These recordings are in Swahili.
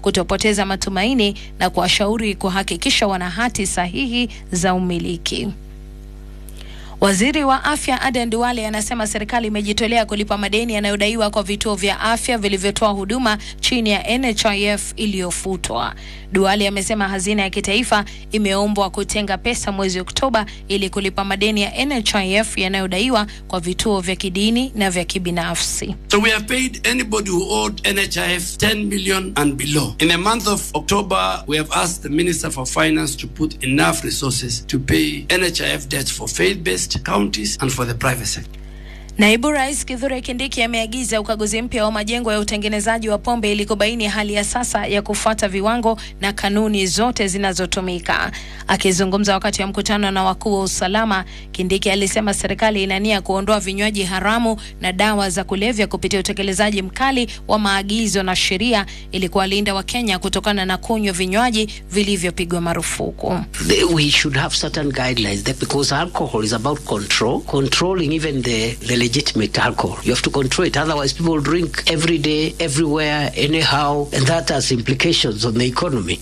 kutopoteza matumaini na kuwashauri kuhakikisha wana hati sahihi za umiliki. Waziri wa afya Aden Duale anasema serikali imejitolea kulipa madeni yanayodaiwa kwa vituo vya afya vilivyotoa huduma chini ya NHIF iliyofutwa. Duale amesema hazina ya kitaifa imeombwa kutenga pesa mwezi Oktoba ili kulipa madeni ya NHIF yanayodaiwa kwa vituo vya kidini na vya kibinafsi. So we have paid anybody who owed NHIF 10 million and below. In the month of October, we have asked the Minister for Finance to put enough resources to pay NHIF debts for faith-based counties and for the private sector. Naibu Rais Kithure Kindiki ameagiza ukaguzi mpya wa majengo ya utengenezaji wa pombe ili kubaini hali ya sasa ya kufuata viwango na kanuni zote zinazotumika. Akizungumza wakati wa mkutano na wakuu wa usalama, Kindiki alisema serikali ina nia kuondoa vinywaji haramu na dawa za kulevya kupitia utekelezaji mkali wa maagizo na sheria ili kuwalinda Wakenya kutokana na kunywa vinywaji vilivyopigwa marufuku. They- we should have certain guidelines that because alcohol is about control, controlling even the, the legitimate alcohol. You have to control it, otherwise people drink every day, everywhere, anyhow, and that has implications on the economy.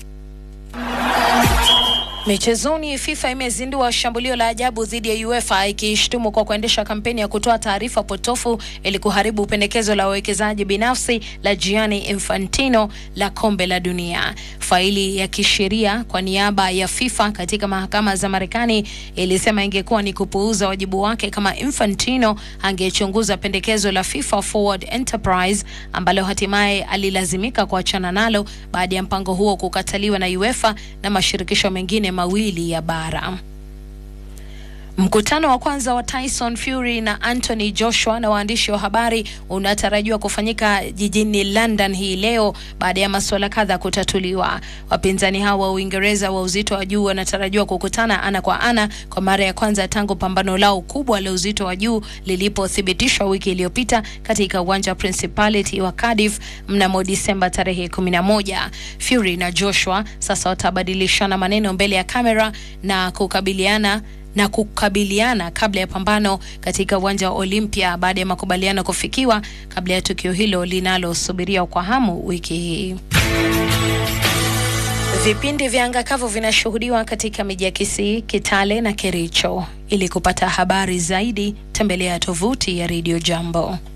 Michezoni, FIFA imezindua shambulio la ajabu dhidi ya UEFA ikiishtumu kwa kuendesha kampeni ya kutoa taarifa potofu ili kuharibu pendekezo la wawekezaji binafsi la Gianni Infantino la kombe la dunia. Faili ya kisheria kwa niaba ya FIFA katika mahakama za Marekani ilisema ingekuwa ni kupuuza wajibu wake kama Infantino angechunguza pendekezo la FIFA Forward Enterprise ambalo hatimaye alilazimika kuachana nalo baada ya mpango huo kukataliwa na UEFA na mashirikisho mengine mawili ya bara. Mkutano wa kwanza wa Tyson Fury na Anthony Joshua na waandishi wa habari unatarajiwa kufanyika jijini London hii leo baada ya masuala kadha kutatuliwa. Wapinzani hao wa Uingereza wa uzito wa juu wanatarajiwa kukutana ana kwa ana kwa mara ya kwanza tangu pambano lao kubwa la uzito wa juu lilipothibitishwa wiki iliyopita katika uwanja wa Principality wa Cardiff mnamo Disemba tarehe 11. Fury na Joshua sasa watabadilishana maneno mbele ya kamera na kukabiliana na kukabiliana kabla ya pambano katika uwanja wa Olympia baada ya makubaliano kufikiwa kabla ya tukio hilo linalosubiriwa kwa hamu wiki hii. Vipindi vya anga kavu vinashuhudiwa katika miji ya Kisii, Kitale na Kericho. Ili kupata habari zaidi, tembelea tovuti ya Radio Jambo.